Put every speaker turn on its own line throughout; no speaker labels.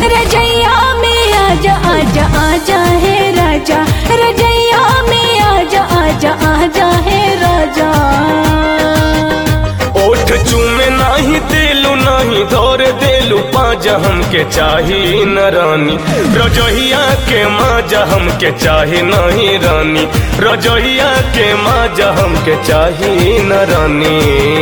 रजैया में आजा आजा आजा है राजा रजैया में आजा आजा आजा है राजा
ओठ चूमे नाही देलू नाही धोर देलू पाजा हमके चाही न रानी रजहिया के माजा हमके चाही नहीं रानी रजहिया के माजा हमके चाही न रानी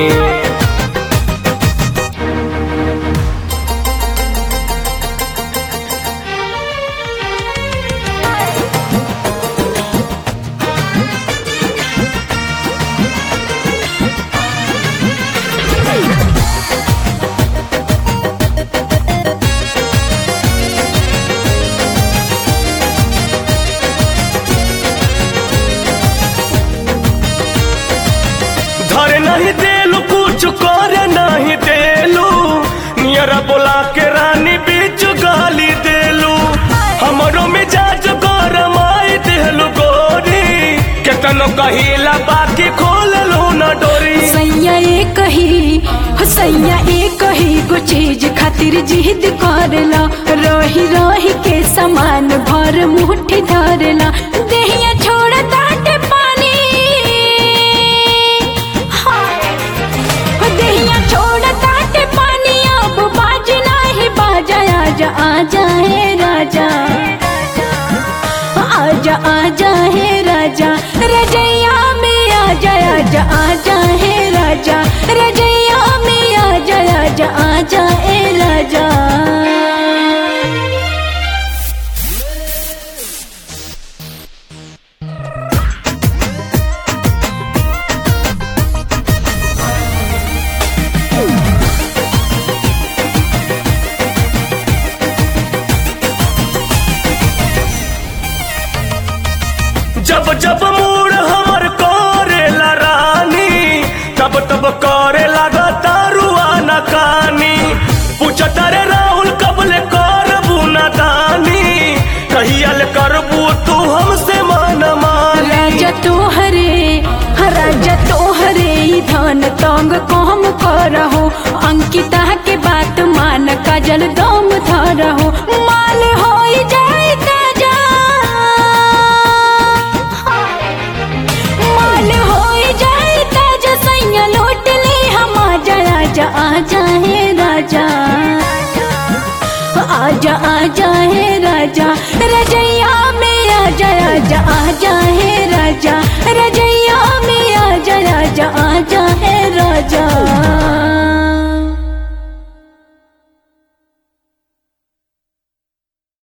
धरे नहीं देलू कुछ करे नहीं देलू नियरा बोला के रानी बीच गाली देलू हमरो मिजाज गरम आई देलू गोरी केतनो कहिला बाकी खोल लू न डोरी
सैया ए कही हो सैया ए कही गो चीज खातिर जिद करला रही रही के समान भर मुट्ठी धरला देहिया छोड़ ताटे पानी हाँ। हो देहिया छोड़ ताटे पानी अब बाज नाही बाजा आजा आजा है राजा आजा आजा है राजा रजैया में आजा आजा आजा है राजा रजैया में आजा आजा आजा ए राजा
जब जब मूड हमर करेला रानी तब तब करे लगा तारुआ न कानी पूछत रे राहुल कबले करबू न दानी कहियल करबू तू हमसे मन मानी
राजा तोहरे राजा तोहरे ई धन तंग कम करहो अंकिता के बात मान काजल दम धरहो माल हो जाए ताजा माल हो जाए ताजा सैया लौट ले हम आजा आजा आजा है राजा आजा आजा है राजा रजैया में आजा आजा आजा है राजा रजैया में आजा आजा आजा